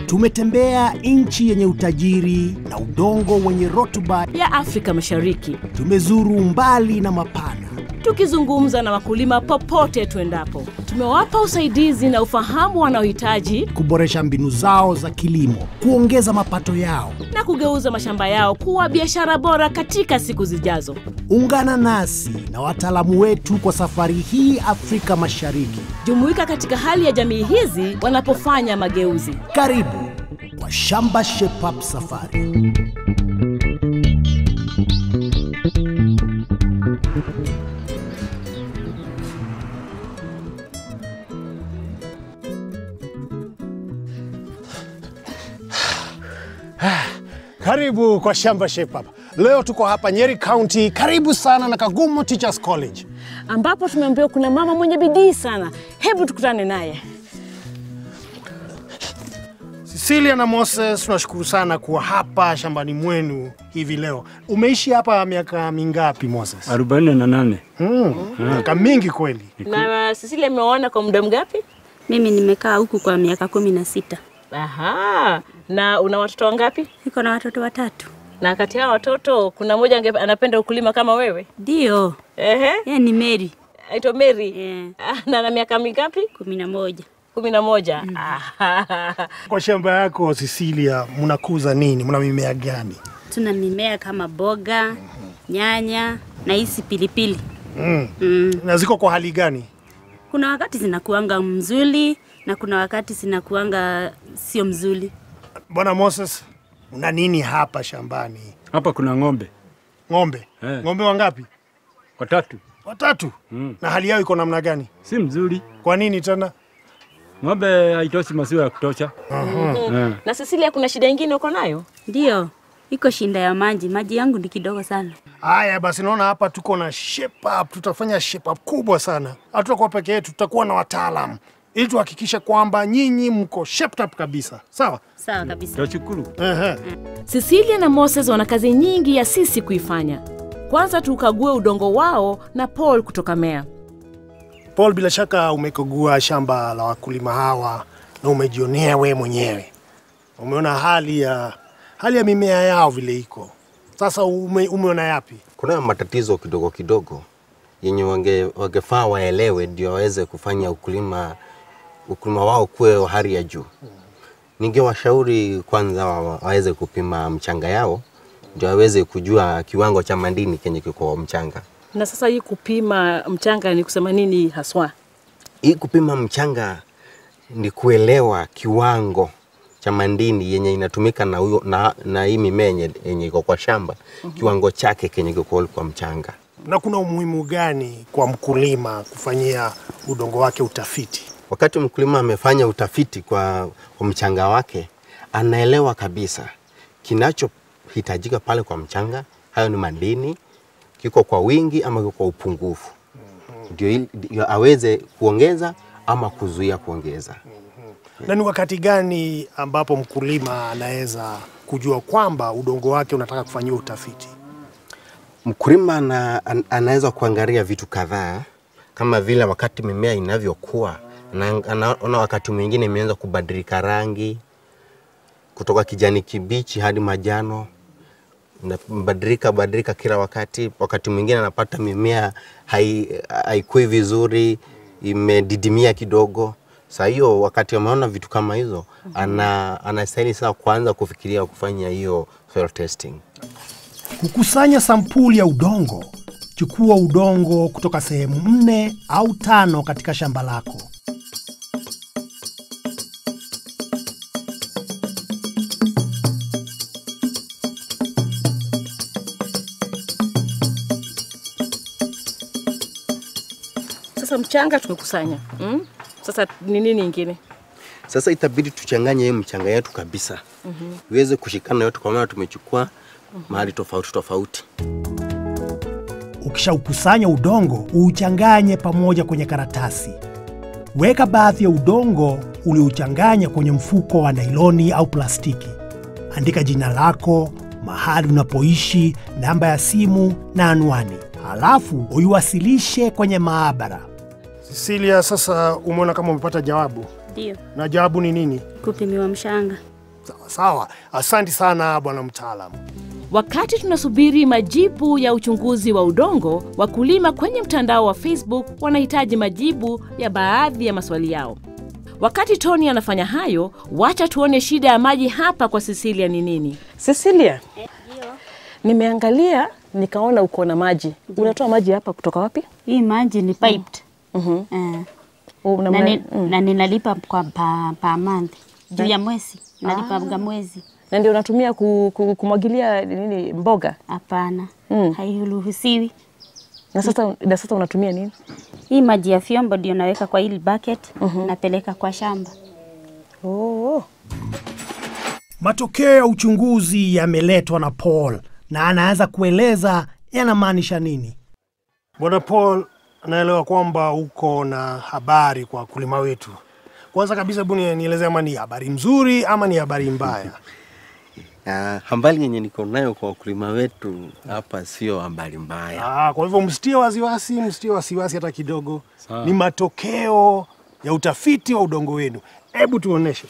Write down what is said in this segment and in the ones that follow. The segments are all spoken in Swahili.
Tumetembea nchi yenye utajiri na udongo wenye rutuba. ya Afrika Mashariki, Tumezuru mbali na mapana. tukizungumza na wakulima popote tuendapo. Tumewapa usaidizi na ufahamu wanaohitaji kuboresha mbinu zao za kilimo, kuongeza mapato yao. na kugeuza mashamba yao kuwa biashara bora katika siku zijazo. Ungana nasi na wataalamu wetu kwa safari hii Afrika Mashariki. Jumuika katika hali ya jamii hizi wanapofanya mageuzi. Karibu kwa Shamba Shape Up Safari. Karibu kwa Shamba Shape Up. Leo tuko hapa Nyeri County, karibu sana na Kagumo Teachers College. ambapo tumeambiwa kuna mama mwenye bidii sana. Hebu tukutane naye. Cecilia na Moses, tunashukuru sana kuwa hapa shambani mwenu hivi leo. Umeishi hapa miaka mingapi Moses? arobaini na nane. Mm, miaka mingi kweli. Na Cecilia, ameona kwa muda mgapi? Mimi nimekaa huku kwa miaka kumi na sita. Aha, na una watoto wangapi? Niko na watoto watatu. Na kati ya hao watoto kuna mmoja ange- anapenda ukulima kama wewe? Ndio, Ehe, yeye ni Mary aitwa Mary. Eh. Ah, na na miaka mingapi? kumi na moja. kumi na moja. Ah, Kwa shamba yako Cecilia, mnakuza nini? Mna mimea gani? Tuna mimea kama boga, nyanya na hizi pilipili. Mm. Mm. Na ziko kwa hali gani? Kuna wakati zinakuanga mzuri na kuna wakati zinakuanga sio mzuri. Bwana Moses, una nini hapa shambani? Hapa kuna ng'ombe Ng'ombe. Eh. Ng'ombe wangapi? watatu, Watatu. Mm. Na hali yao iko namna gani? si mzuri. Kwa nini tena? Ng'ombe haitoshi maziwa ya kutosha. Eh. na Cecilia, kuna shida ingine uko nayo? Ndio, iko shinda ya maji. Maji yangu ni kidogo sana. Haya basi, naona hapa tuko na shape up, tutafanya shape up kubwa sana. Hatutakuwa peke yetu, tutakuwa na wataalamu ili tuhakikishe kwamba nyinyi mko shaped up kabisa. Sawa? Sawa kabisa. Tashukuru. Ehe. Cecilia na Moses wana kazi nyingi ya sisi kuifanya. Kwanza tukague udongo wao na Paul kutoka Mea. Paul, bila shaka umekagua shamba la wakulima hawa na umejionea we mwenyewe, umeona hali ya hali ya mimea yao vile iko sasa. Ume, umeona yapi? kuna matatizo kidogo kidogo yenye wange, wangefaa waelewe ndio waweze kufanya ukulima ukulima wao kuwe wa hali ya juu. Ningewashauri kwanza wa- waweze kupima mchanga yao ndio waweze kujua kiwango cha madini kenye kiko kwa mchanga. Na sasa hii kupima mchanga ni kusema nini haswa? Hii kupima mchanga ni kuelewa kiwango cha madini yenye inatumika na, huyo, na, na hii mimea yenye- yenye iko kwa shamba kiwango chake kenye kiko kwa mchanga. Na kuna umuhimu gani kwa mkulima kufanyia udongo wake utafiti? Wakati mkulima amefanya utafiti kwa, kwa mchanga wake, anaelewa kabisa kinachohitajika pale kwa mchanga, hayo ni madini, kiko kwa wingi ama kiko kwa upungufu, ndio ili- ndio aweze kuongeza ama kuzuia kuongeza. Na ni wakati gani ambapo mkulima anaweza kujua kwamba udongo wake unataka kufanyiwa utafiti? Mkulima ana, an, anaweza kuangalia vitu kadhaa kama vile wakati mimea inavyokuwa, ana- anaona wakati mwingine imeanza kubadilika rangi kutoka kijani kibichi hadi majano, inabadilika badilika kila wakati. Wakati mwingine anapata mimea hai- haikui vizuri, imedidimia kidogo. Saa hiyo wakati ameona vitu kama hizo, ana anastahili sasa kuanza kufikiria kufanya hiyo soil testing. Kukusanya sampuli ya udongo. Chukua udongo kutoka sehemu nne au tano katika shamba lako. Sasa mchanga tumekusanya mm? Sasa ni nini ingine? Sasa itabidi tuchanganye hii mchanga yetu kabisa iweze kushikana yote, kwa maana tumechukua mahali tofauti tofauti. Ukishaukusanya udongo, uuchanganye pamoja kwenye karatasi. Weka baadhi ya udongo uliouchanganya kwenye mfuko wa nailoni au plastiki. Andika jina lako, mahali unapoishi, namba ya simu na anwani, halafu uiwasilishe kwenye maabara. Cecilia, sasa umeona kama umepata jawabu, Ndio, na jawabu ni nini? kupimiwa mshanga. Sawa sawa, asante sana bwana mtaalamu. Wakati tunasubiri majibu ya uchunguzi wa udongo, wakulima kwenye mtandao wa Facebook wanahitaji majibu ya baadhi ya maswali yao. Wakati Tony anafanya hayo, wacha tuone shida ya maji hapa kwa Cecilia ni nini. Cecilia, nimeangalia nikaona uko na maji. Unatoa maji hapa kutoka wapi? Hii maji ni piped. Mhm. Eh, Una na, ma- ni, mm. na ninalipa kwa pa, pa month juu ya mwezi nalipa mwezi. na ndio unatumia ku, ku, kumwagilia nini mboga Hapana, Mm. hairuhusiwi. na sasa, na sasa unatumia nini? Hii maji ya vyombo ndio naweka kwa hili bucket napeleka kwa shamba. Oh, Matokeo ya uchunguzi yameletwa na Paul na anaanza kueleza yanamaanisha nini. Bwana Paul anaelewa kwamba uko na habari kwa wakulima wetu. Kwanza kabisa, hebu ni- nieleze ama ni habari mzuri ama ni habari mbaya. Ah, habari yenye niko nayo kwa wakulima wetu hapa sio habari mbaya. Ah, kwa hivyo msitie wasiwasi, msitie wasiwasi hata kidogo. Sawa. Ni matokeo ya utafiti wa udongo wenu. Hebu tuoneshe.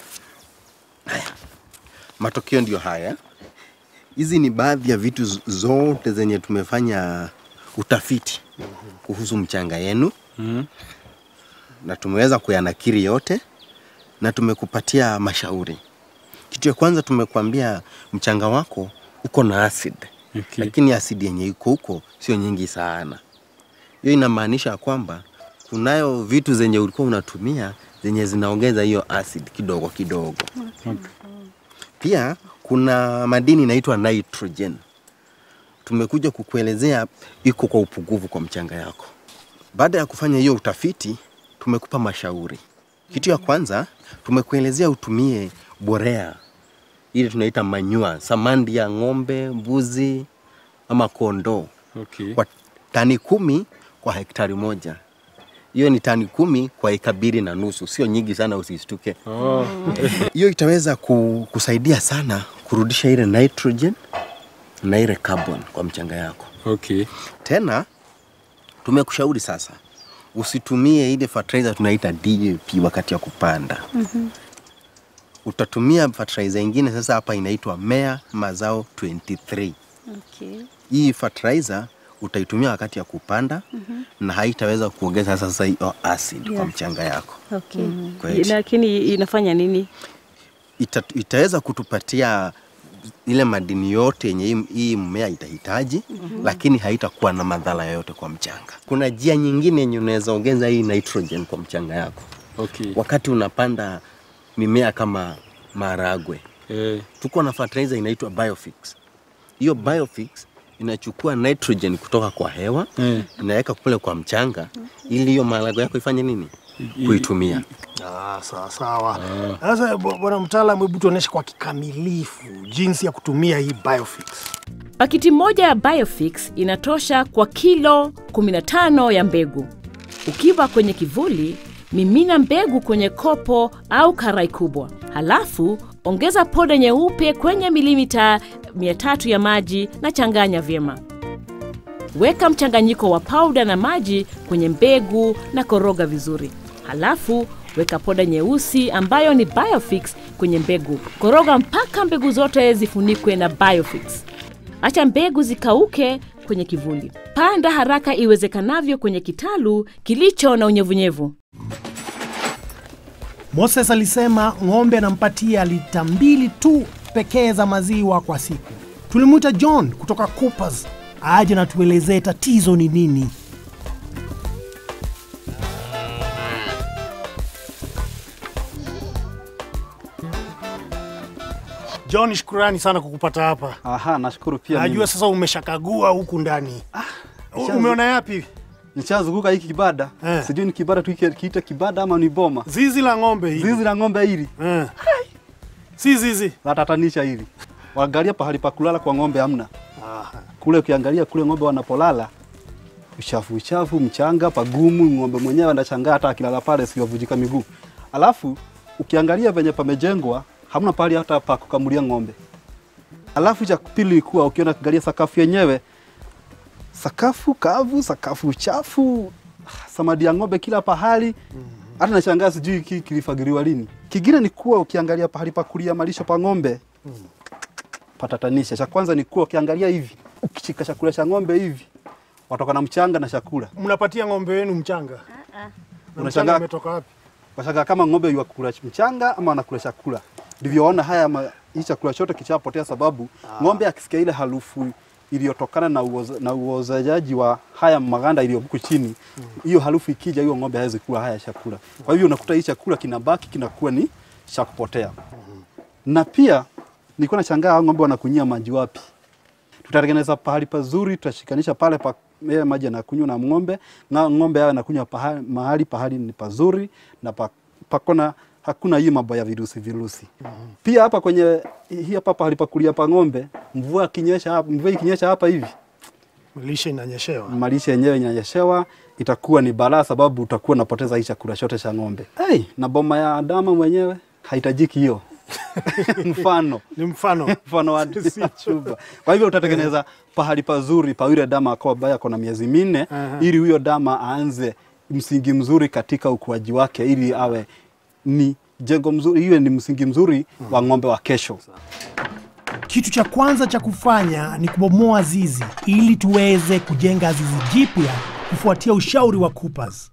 Matokeo ndiyo haya. Hizi ni baadhi ya vitu z- zote zenye tumefanya utafiti kuhusu mchanga yenu Mhm. na tumeweza kuyanakiri yote na tumekupatia mashauri. Kitu ya kwanza tumekuambia mchanga wako uko na acid Okay. lakini asidi yenye iko huko sio nyingi sana. Hiyo inamaanisha kwamba kunayo vitu zenye ulikuwa unatumia zenye zinaongeza hiyo acid kidogo kidogo. Okay. Pia kuna madini inaitwa nitrogen. Tumekuja kukuelezea iko kwa upungufu kwa mchanga yako. Baada ya kufanya hiyo utafiti, tumekupa mashauri. Kitu ya kwanza tumekuelezea utumie borea ile tunaita manyua, samandi ya ng'ombe, mbuzi ama kondoo Okay. kwa tani kumi kwa hektari moja. Hiyo ni tani kumi kwa eka mbili na nusu, sio nyingi sana, usistuke. Oh. Hiyo itaweza ku, kusaidia sana kurudisha ile nitrogen na ile carbon kwa mchanga yako. Okay. Tena tumekushauri sasa usitumie ile fertilizer tunaita DAP wakati wa kupanda. Utatumia fertilizer ingine sasa hapa inaitwa Mea Mazao 23. Okay. Hii fertilizer utaitumia wakati ya kupanda na haitaweza kuongeza sasa hiyo acid kwa Yeah. mchanga yako. Okay. Kweli. lakini inafanya nini? ita, itaweza kutupatia ile madini yote yenye hii- hii mmea itahitaji mm-hmm. lakini haitakuwa na madhara yoyote kwa mchanga. Kuna njia nyingine yenye unaweza ongeza hii nitrogen kwa mchanga yako Okay. wakati unapanda mimea kama maharagwe. Eh. Tuko na fertilizer inaitwa Biofix. Hiyo Biofix inachukua nitrogen kutoka kwa hewa Eh. inaweka kule kwa mchanga ili hiyo maharagwe yako ifanye nini? Kuitumia. Ah, sawa sawa. Sasa bu- bwana mtaalamu, hebu tuoneshe kwa kikamilifu jinsi ya kutumia hii Biofix. Pakiti moja ya Biofix inatosha kwa kilo 15 ya mbegu. Ukiwa kwenye kivuli, mimina mbegu kwenye kopo au karai kubwa, halafu ongeza poda nyeupe kwenye milimita 300 ya maji na changanya vyema. Weka mchanganyiko wa pauda na maji kwenye mbegu na koroga vizuri. Halafu weka poda nyeusi ambayo ni Biofix kwenye mbegu. Koroga mpaka mbegu zote zifunikwe na Biofix. Acha mbegu zikauke kwenye kivuli. Panda haraka iwezekanavyo kwenye kitalu kilicho na unyevunyevu. Moses alisema ng'ombe anampatia lita mbili tu pekee za maziwa kwa siku. Tulimwita John kutoka Coopers aje na tuelezee tatizo ni nini. John, shukurani sana kukupata hapa. Aha, nashukuru pia. Najua mimi. sasa umeshakagua huku ndani. U- nishaanza- Umeona yapi? Nishazunguka hiki kibada. Eh. Sijui ni kibada tu kiite kibada ama ni boma. Zizi la ng'ombe hili. Zizi la ng'ombe hili, Eh. Si zizi. latatanisha hili. Waangalia pahali pa kulala kwa ng'ombe hamna. Kule ukiangalia kule ng'ombe wanapolala uchafu uchafu, mchanga pagumu, ng'ombe mwenyewe anashangaa hata akilala pale siwavujika miguu. Alafu ukiangalia venye pamejengwa hamna pahali hata pa kukamulia ng'ombe. Alafu cha pili kuwa ukiona angalia sakafu yenyewe sakafu kavu, sakafu chafu, samadi ya ng'ombe kila pahali. Hata nashangaa sijui hiki kilifagiliwa lini. Kingine ni kuwa ukiangalia pahali pa kulia malisho pa ng'ombe patatanisha. Cha kwanza ni kuwa ukiangalia hivi, ukishika chakula cha ng'ombe hivi, watoka na mchanga na chakula. Mnapatia ng'ombe wenu mchanga? Na Unashangaa- mchanga umetoka wapi? Washangaa kama ng'ombe yuakula mchanga ama anakula chakula. Ndivyo ona haya ma, hii chakula chote kichapotea, sababu ng'ombe akisikia ile harufu iliyotokana na, uoza, na uozajaji wa haya maganda iliyo huku chini, hiyo harufu ikija, hiyo ng'ombe hawezi kula haya chakula. Kwa hivyo unakuta hii chakula kinabaki kinakuwa ni cha kupotea. Na pia nilikuwa nashangaa hao ng'ombe wanakunyia maji wapi? Tutatengeneza pahali pazuri, tutashikanisha pale pa yeye maji anakunywa na ng'ombe na ng'ombe awe anakunywa pahali, mahali pahali ni pazuri na pa, pakona hakuna hii mambo ya virusi virusi. Pia hapa kwenye hii hapa pahali pa kulia pa ng'ombe, mvua ikinyesha hapa, mvua ikinyesha hapa hivi, Lishe inanyeshewa. malishe yenyewe inanyeshewa, itakuwa ni balaa, sababu utakuwa unapoteza hii chakula chote cha ng'ombe. Hey, na boma ya Adama mwenyewe haitajiki hiyo mfano Ni mfano. mfano wa chumba. Kwa hivyo utatengeneza pahali pazuri pa yule dama akawa ambaye ako na miezi minne ili huyo dama aanze msingi mzuri katika ukuaji wake ili awe ni jengo mzuri, iwe ni msingi mzuri wa ng'ombe wa kesho. Kitu cha kwanza cha kufanya ni kubomoa zizi ili tuweze kujenga zizi jipya kufuatia ushauri wa Coopers.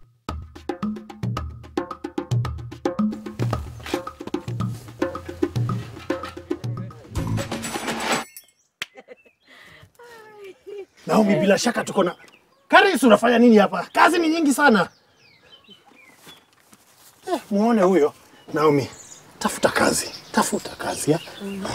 Naomi, bila shaka tuko na Karis, unafanya nini hapa? Kazi ni nyingi sana. Eh, muone huyo Naomi, tafuta kazi, tafuta kazi ya.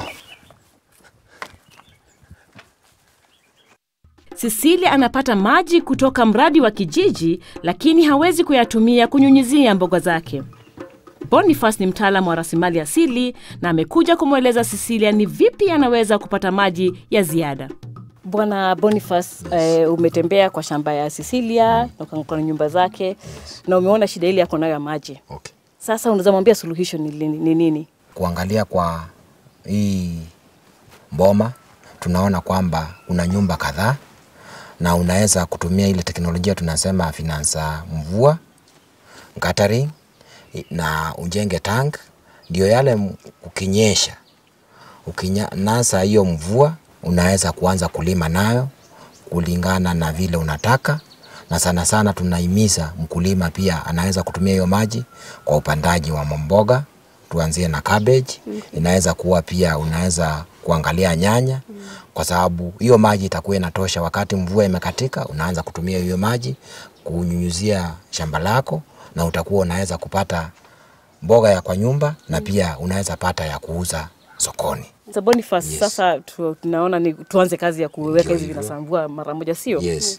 Cecilia anapata maji kutoka mradi wa kijiji, lakini hawezi kuyatumia kunyunyizia mboga zake. Boniface ni mtaalamu wa rasilimali asili na amekuja kumweleza Cecilia ni vipi anaweza kupata maji ya ziada. Bwana Boniface, eh, umetembea kwa shamba ya Cecilia na ukaona nyumba zake na umeona shida ile yako nayo ya maji. Okay. Sasa unaweza mwambia suluhisho ni lini- ni nini? Kuangalia kwa hii mboma tunaona kwamba una nyumba kadhaa na unaweza kutumia ile teknolojia tunasema finansa mvua guttering na ujenge tank, ndio yale m- ukinyesha ukinasa hiyo mvua unaweza kuanza kulima nayo kulingana na vile unataka, na sana sana tunahimiza mkulima pia anaweza kutumia hiyo maji kwa upandaji wa mboga, tuanzie na cabbage. Inaweza kuwa pia unaweza kuangalia nyanya, kwa sababu hiyo maji itakuwa inatosha. Wakati mvua imekatika, unaanza kutumia hiyo maji kunyunyuzia shamba lako, na utakuwa unaweza kupata mboga ya kwa nyumba na pia unaweza pata ya kuuza sokoni. Sasa Boniface, Yes. sasa tu, tunaona ni tuanze kazi ya kuweka Ndio hizi hivyo. vinasambua mara moja, sio? Yes.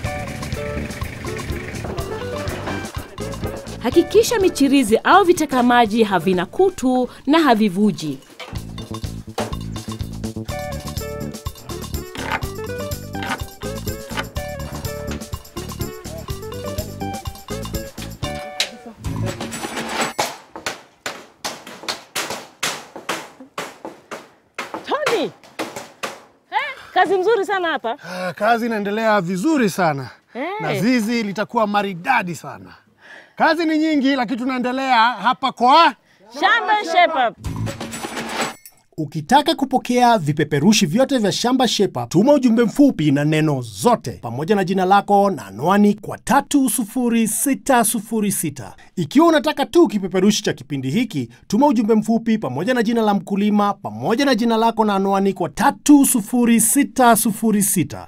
Hakikisha michirizi au viteka maji havina kutu na havivuji. Tony! Eh, kazi mzuri sana hapa. Ah, kazi inaendelea vizuri sana Eh. na zizi litakuwa maridadi sana. Kazi ni nyingi, lakini tunaendelea hapa kwa Shamba Shepherd. Ukitaka kupokea vipeperushi vyote vya Shamba Shepa, tuma ujumbe mfupi na neno zote pamoja na jina lako na anwani kwa 30606. Ikiwa unataka tu kipeperushi cha kipindi hiki, tuma ujumbe mfupi pamoja na jina la mkulima pamoja na jina lako na anwani kwa 30606.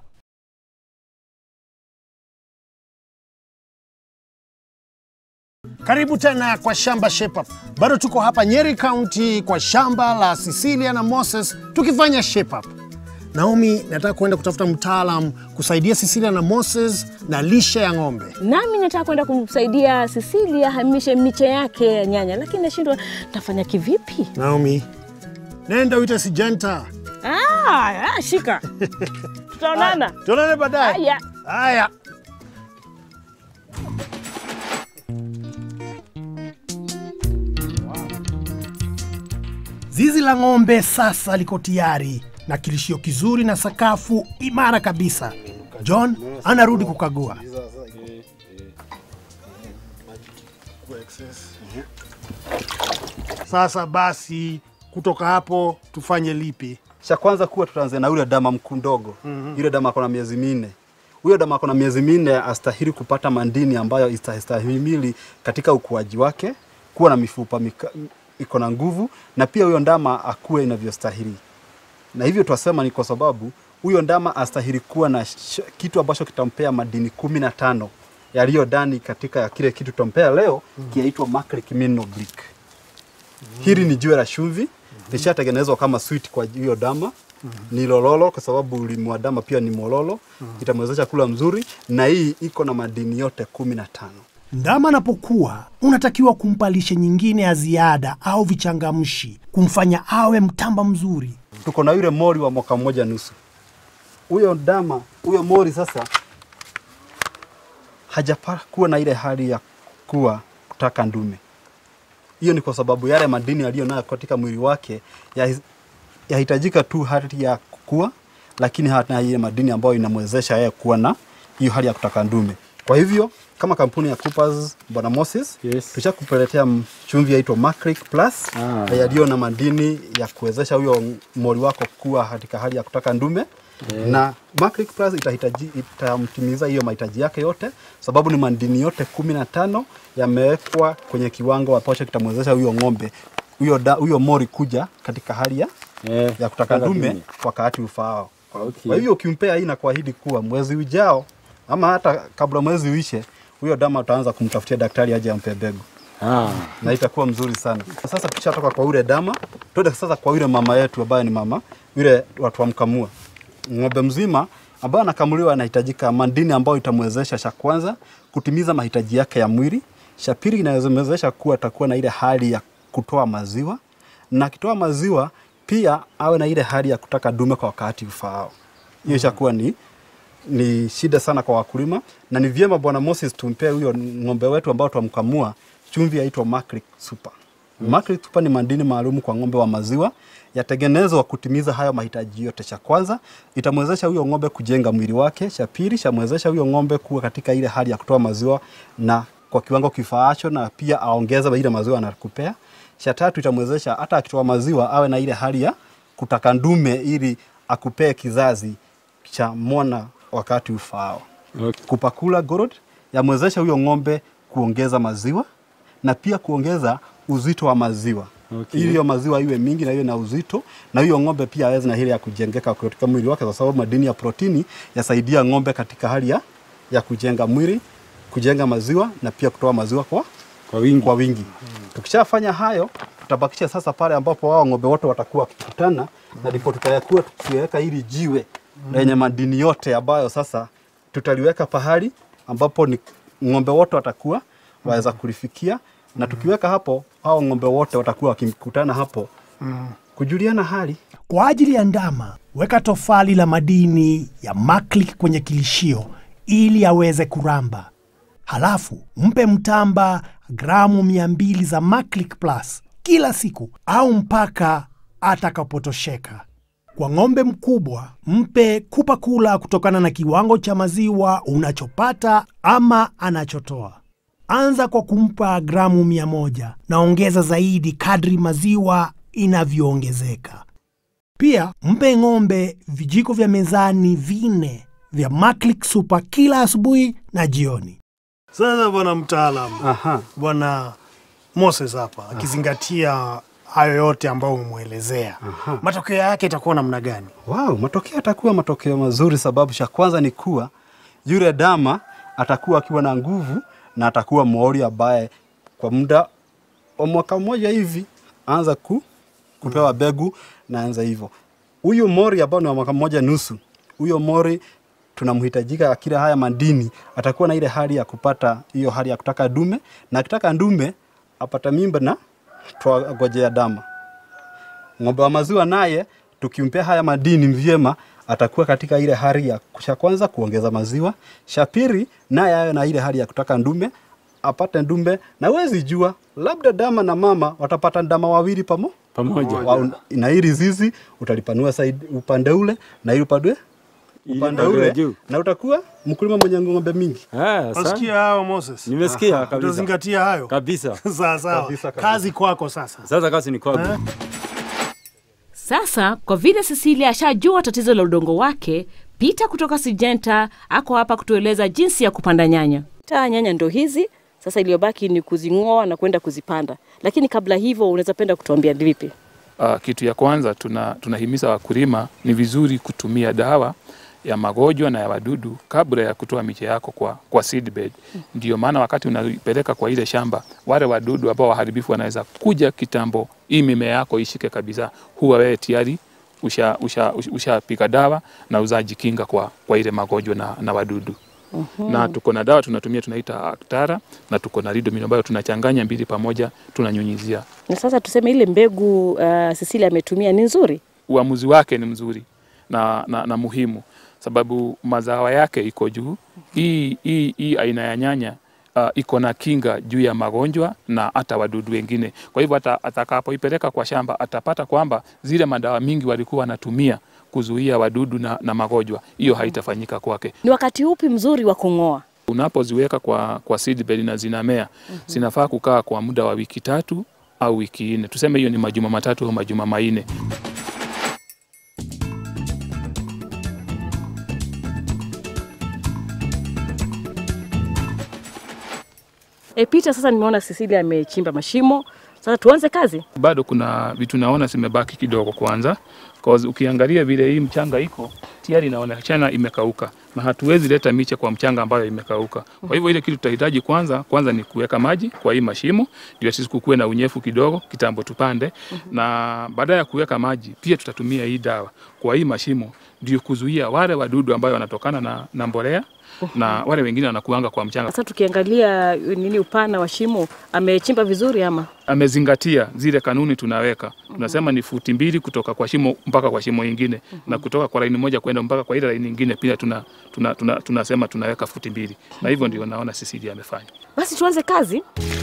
Karibu tena kwa Shamba Shape Up. Bado tuko hapa Nyeri County kwa shamba la Cecilia na Moses tukifanya Shape Up. Naomi, nataka kwenda kutafuta mtaalam kusaidia Cecilia na Moses na lishe ya ng'ombe. Nami nataka kwenda kumsaidia Cecilia hamishe miche yake ya nyanya, lakini nashindwa tafanya kivipi? Naomi, nenda uite Sijenta. Ah, ah, shika. Tutaonana. Tuonane baadaye. Haya. Haya. Zizi la ng'ombe sasa liko tayari na kilishio kizuri na sakafu imara kabisa. John anarudi kukagua. Sasa basi, kutoka hapo tufanye lipi? Cha kwanza kuwa tutaanza na yule dama mkuu ndogo. Mm-hmm. Yule dama akona miezi minne. Huyo dama akona miezi minne astahili kupata mandini ambayo istahimili katika ukuaji wake, kuwa na mifupa mika, iko na nguvu na pia huyo ndama akue inavyostahili. Na hivyo twasema ni kwa sababu huyo ndama astahili kuwa na sh- kitu ambacho kitampea madini kumi na tano yaliyo ndani katika kile kitu tutampea leo mm. kiaitwa Maclick Mineral Brick. Hili ni jiwe la chumvi lishatengenezwa kama sweet kwa hiyo dama ni lololo kwa sababu ulimi wa dama pia ni mololo itamwezesha kula mzuri na hii iko na madini yote kumi na tano Ndama anapokuwa unatakiwa kumpa lishe nyingine ya ziada au vichangamshi kumfanya awe mtamba mzuri. tuko na yule mori wa mwaka mmoja nusu huyo dama huyo mori sasa hajapaa kuwa na ile hali ya kuwa kutaka ndume hiyo ni kwa sababu yale madini aliyo nayo katika mwili wake ya- yahitajika tu hali ya kukua lakini hana ile madini ambayo inamwezesha yeye kuwa na hiyo hali ya kutaka ndume kwa hivyo kama kampuni ya Coopers bwana Moses Yes. tushakupeletea m- chumvi yaitwa Maclick Plus Ah. yaliyo na madini ya kuwezesha huyo mori wako kuwa katika hali ya kutaka ndume na Maclick Plus itahitaji itamtimiza hiyo mahitaji yake yote, sababu ni madini yote kumi na tano yamewekwa kwenye kiwango ambacho kitamwezesha huyo ng'ombe huyo da- huyo mori kuja katika hali ya, Eh, ya kutaka ndume dume. wakati ufaao. Okay. Kwa hivyo ukimpea hii na kuahidi kuwa mwezi ujao ama hata kabla mwezi uishe, huyo dama utaanza kumtafutia daktari aje ampe mbegu Ah. na itakuwa mzuri sana. Sasa tukishatoka kwa ule dama, tuende sasa kwa yule mama yetu ambaye ni mama yule watu wamkamua ng'ombe mzima ambaye anakamuliwa, anahitajika madini ambayo itamwezesha cha kwanza kutimiza mahitaji yake ya mwili, cha pili inawezesha kuwa atakuwa na ile hali ya kutoa maziwa, na akitoa maziwa pia awe na ile hali ya kutaka dume kwa wakati ufaao. Hiyo ishakuwa ni ni shida sana kwa wakulima na ni vyema bwana Moses tumpee huyo ng'ombe wetu ambao twamkamua chumvi yaitwa Maclick Super. Mm. Maclick Super ni madini maalum kwa ng'ombe wa maziwa yatengenezwa kutimiza hayo mahitaji yote. Cha kwanza itamwezesha huyo ng'ombe kujenga mwili wake, cha pili chamwezesha huyo ng'ombe kuwa katika ile hali ya kutoa maziwa na kwa kiwango kifaacho, na pia aongeza ile maziwa anakupea. Cha tatu itamwezesha hata akitoa maziwa awe na ile hali ya kutaka ndume ili akupee kizazi cha mwana wakati ufaao. Okay. Kupakula gorod yamwezesha huyo ng'ombe kuongeza maziwa na pia kuongeza uzito wa maziwa Okay. ili hiyo maziwa iwe mingi na iwe na uzito, na huyo ng'ombe pia aweze na hili ya kujengeka katika mwili wake, kwa sababu madini ya protini yasaidia ng'ombe katika hali ya, ya kujenga mwili, kujenga maziwa na pia kutoa maziwa kwa Kwa wingi. kwa wingi. Tukishafanya hayo, tutabakisha sasa pale ambapo wao ng'ombe wote watakuwa wakikutana, na ndipo tutakuwa tukiweka hili jiwe lenye madini yote ambayo sasa tutaliweka pahali ambapo ni ng'ombe wote watakuwa waweza kulifikia, na tukiweka hapo, hao ng'ombe wote watakuwa wakikutana hapo kujuliana hali. Kwa ajili ya ndama, weka tofali la madini ya Maclick kwenye kilishio ili aweze kuramba. Halafu mpe mtamba gramu mia mbili za Maclick Plus kila siku au mpaka atakapotosheka. Kwa ng'ombe mkubwa, mpe kupa kula kutokana na kiwango cha maziwa unachopata ama anachotoa. Anza kwa kumpa gramu mia moja na ongeza zaidi kadri maziwa inavyoongezeka. Pia mpe ng'ombe vijiko vya mezani vinne vya Maclick Super kila asubuhi na jioni. Sasa bwana mtaalamu, Aha. bwana Moses hapa akizingatia hayo yote ambayo umemwelezea, matokeo yake itakuwa namna gani? Wow, matokeo yatakuwa matokeo mazuri, sababu cha kwanza ni kuwa yule dama atakuwa akiwa na nguvu na atakuwa mori ambaye kwa muda wa mwaka mmoja hivi anza ku, kupewa begu na anza hivyo. Huyu mori ambao ni wa mwaka mmoja nusu, huyo mori tunamhitajika kila haya madini, atakuwa na ile hali ya kupata hiyo hali ya kutaka dume, na akitaka ndume apata mimba na twagojea dama. Ng'ombe wa maziwa naye tukimpea haya madini vyema, atakuwa katika ile hali ya cha kwanza kuongeza maziwa, cha pili naye awe na ile hali ya kutaka ndume, apate ndume, na wezi jua labda dama na mama watapata ndama wawili pamo Pamoja. wa, na hili zizi utalipanua saidi upande ule na ili upande upande Ile ule juu. na utakuwa mkulima mwenye ng'ombe mingi. Ah, sa- Wasikia hao Moses? Nimesikia Aha, kabisa. Utazingatia hayo. kabisa. Sawa sawa. Kabisa, kabisa. Kazi kwako sasa. Sasa kazi ni kwangu. Sasa kwa vile Cecilia ashajua tatizo la udongo wake, Peter kutoka Sijenta ako hapa kutueleza jinsi ya kupanda nyanya. Taa nyanya ndo hizi sasa, iliyobaki ni kuzing'oa na kwenda kuzipanda. Lakini kabla hivyo, unaweza penda kutuambia ni vipi? Uh, kitu ya kwanza tuna, tunahimiza wakulima ni vizuri kutumia dawa ya magonjwa na ya wadudu kabla ya kutoa miche yako kwa, kwa seedbed. Ndio maana wakati unaipeleka kwa ile shamba, wale wadudu ambao waharibifu wanaweza kuja kitambo, hii mimea yako ishike kabisa, huwa wewe tayari usha, usha, usha, ushapiga dawa na uzajikinga kwa, kwa ile magonjwa na, na wadudu na tuko na dawa tunatumia tunaita Actara na tuko na Ridomil ambayo tunachanganya mbili pamoja tunanyunyizia. Na sasa tuseme ile mbegu uh, Cecilia ametumia ni nzuri. Uamuzi wake ni mzuri na, na, na muhimu sababu mazao yake iko juu. Hii hii hii aina ya nyanya uh, iko na kinga juu ya magonjwa na hata wadudu wengine. Kwa hivyo ata- atakapoipeleka kwa shamba atapata kwamba zile madawa mingi walikuwa wanatumia kuzuia wadudu na, na magonjwa, hiyo haitafanyika kwake. Ni wakati upi mzuri wa kung'oa? Unapoziweka kwa, kwa seedbed na zinamea zinafaa kukaa kwa muda wa wiki tatu au wiki nne, tuseme hiyo ni majuma matatu au majuma manne. E, Peter, sasa nimeona Cecilia amechimba mashimo. Sasa tuanze kazi. bado kuna vitu naona zimebaki kidogo kwanza, cause ukiangalia vile hii mchanga iko tayari inaonekana imekauka, na hatuwezi leta miche kwa mchanga ambayo imekauka. Kwa hivyo ile kitu tutahitaji kwanza kwanza ni kuweka maji kwa hii mashimo, ndio sisi kukuwe na unyefu kidogo kitambo tupande, na baada ya kuweka maji pia tutatumia hii dawa kwa hii mashimo, ndio kuzuia wale wadudu ambayo wanatokana na, na mbolea na wale wengine wanakuanga kwa mchanga. Sasa tukiangalia nini upana wa shimo, amechimba vizuri ama? amezingatia zile kanuni tunaweka. Tunasema ni futi mbili kutoka kwa shimo mpaka kwa shimo ingine na kutoka kwa laini moja kwenda mpaka kwa ile laini nyingine pia tuna, tuna, tuna, tunasema tunaweka futi mbili, na hivyo ndio naona Cecilia amefanya. Basi tuanze kazi.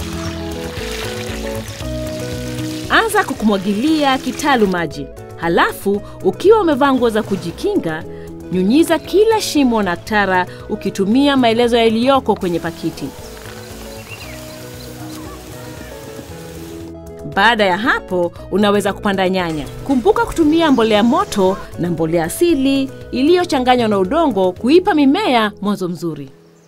Anza kukumwagilia kitalu maji, halafu ukiwa umevaa nguo za kujikinga, nyunyiza kila shimo na Actara ukitumia maelezo yaliyoko kwenye pakiti. Baada ya hapo, unaweza kupanda nyanya. Kumbuka kutumia mbolea moto na mbolea asili iliyochanganywa na udongo kuipa mimea mwanzo mzuri.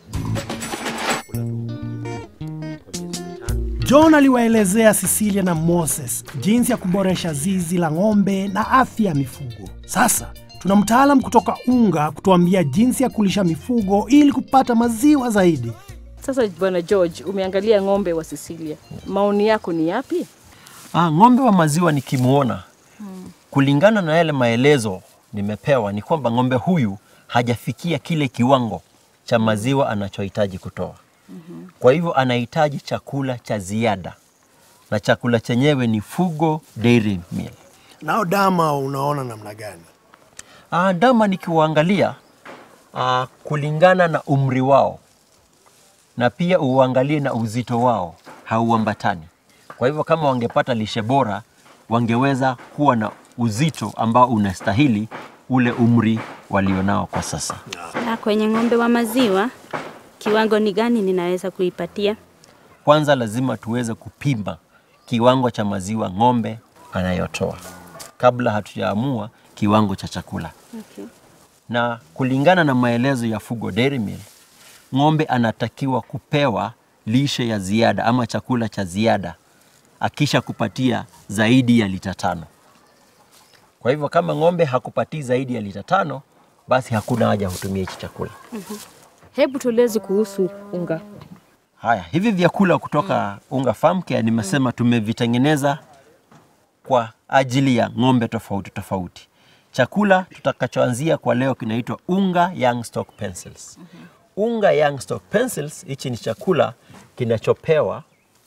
John aliwaelezea Cecilia na Moses jinsi ya kuboresha zizi la ng'ombe na afya ya mifugo. Sasa tuna mtaalam kutoka Unga kutuambia jinsi ya kulisha mifugo ili kupata maziwa zaidi. Sasa bwana George, umeangalia ng'ombe wa Cecilia, maoni yako ni yapi? Ah, ng'ombe wa maziwa nikimwona kulingana na yale maelezo nimepewa ni kwamba ng'ombe huyu hajafikia kile kiwango cha maziwa anachohitaji kutoa. Kwa hivyo anahitaji chakula cha ziada, na chakula chenyewe ni Fugo Dairy Meal. Nao dama unaona namna gani? Ah, ndama nikiwaangalia ah, kulingana na umri wao na pia uangalie na uzito wao hauambatani. Kwa hivyo kama wangepata lishe bora, wangeweza kuwa na uzito ambao unastahili ule umri walionao kwa sasa. Na kwenye ng'ombe wa maziwa, kiwango ni gani ninaweza kuipatia? Kwanza lazima tuweze kupima kiwango cha maziwa ng'ombe anayotoa kabla hatujaamua kiwango cha chakula. Okay. na kulingana na maelezo ya Fugo Dairy Meal, ng'ombe anatakiwa kupewa lishe ya ziada ama chakula cha ziada akisha kupatia zaidi ya lita tano. Kwa hivyo kama ng'ombe hakupatii zaidi ya lita tano, basi hakuna haja hutumia hichi chakula. Hebu tueleze kuhusu unga. Haya, hivi vyakula kutoka Unga Farm Care nimesema tumevitengeneza kwa ajili ya ng'ombe tofauti tofauti. Chakula tutakachoanzia kwa leo kinaitwa Unga Young Stock Pencils. Unga Young Stock Pencils, hichi ni chakula kinachopewa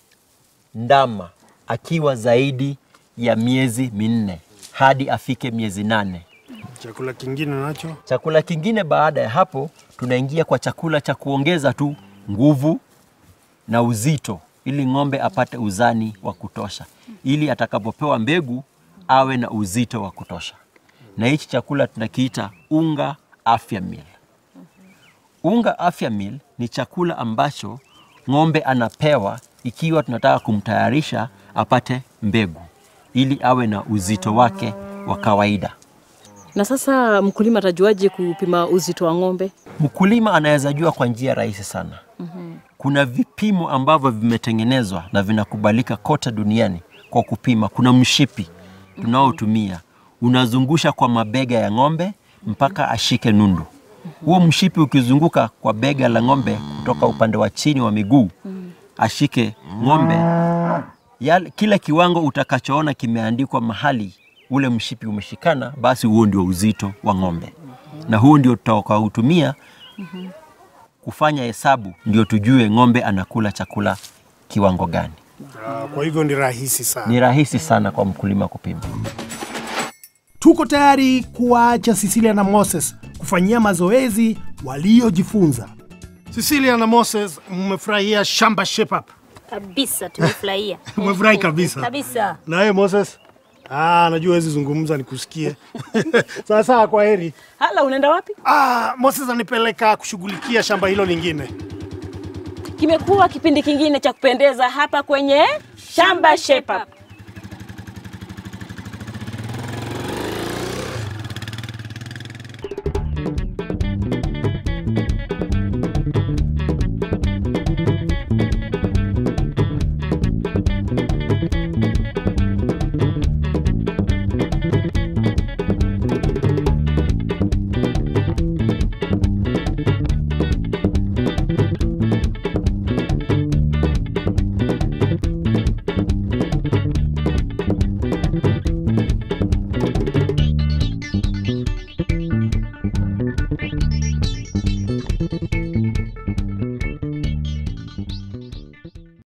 ndama akiwa zaidi ya miezi minne hadi afike miezi nane. Chakula kingine nacho Chakula kingine baada ya hapo, tunaingia kwa chakula cha kuongeza tu nguvu na uzito, ili ng'ombe apate uzani wa kutosha, ili atakapopewa mbegu awe na uzito wa kutosha. Na hichi chakula tunakiita unga afya meal. Unga afya meal ni chakula ambacho ng'ombe anapewa ikiwa tunataka kumtayarisha apate mbegu ili awe na uzito wake wa kawaida. Na sasa mkulima atajuaje kupima uzito wa ng'ombe? Mkulima anaweza jua kwa njia rahisi sana. Kuna vipimo ambavyo vimetengenezwa na vinakubalika kote duniani kwa kupima. Kuna mshipi tunaotumia, unazungusha kwa mabega ya ng'ombe mpaka ashike nundu. Huo mshipi ukizunguka kwa bega la ng'ombe kutoka upande wa chini wa miguu ashike ng'ombe, yale, kile kiwango utakachoona kimeandikwa mahali ule mshipi umeshikana, basi huo ndio uzito wa ng'ombe, na huo ndio tutakaotumia kufanya hesabu, ndio tujue ng'ombe anakula chakula kiwango gani. Ah, Kwa hivyo ni rahisi sana. Ni rahisi sana kwa mkulima kupima. Tuko tayari kuwaacha Cecilia na Moses kufanyia mazoezi waliojifunza. Cecilia na Moses, mmefurahia shamba shape up? Kabisa tumefurahia. Umefurahi kabisa. Kabisa. Na wewe Moses? Ah, najua wezi zungumza nikusikie. Sawa sawa, kwa heri. Hala, unaenda wapi? Ah, Moses anipeleka kushughulikia shamba hilo lingine. Kimekuwa kipindi kingine cha kupendeza hapa kwenye Shamba Shape Up.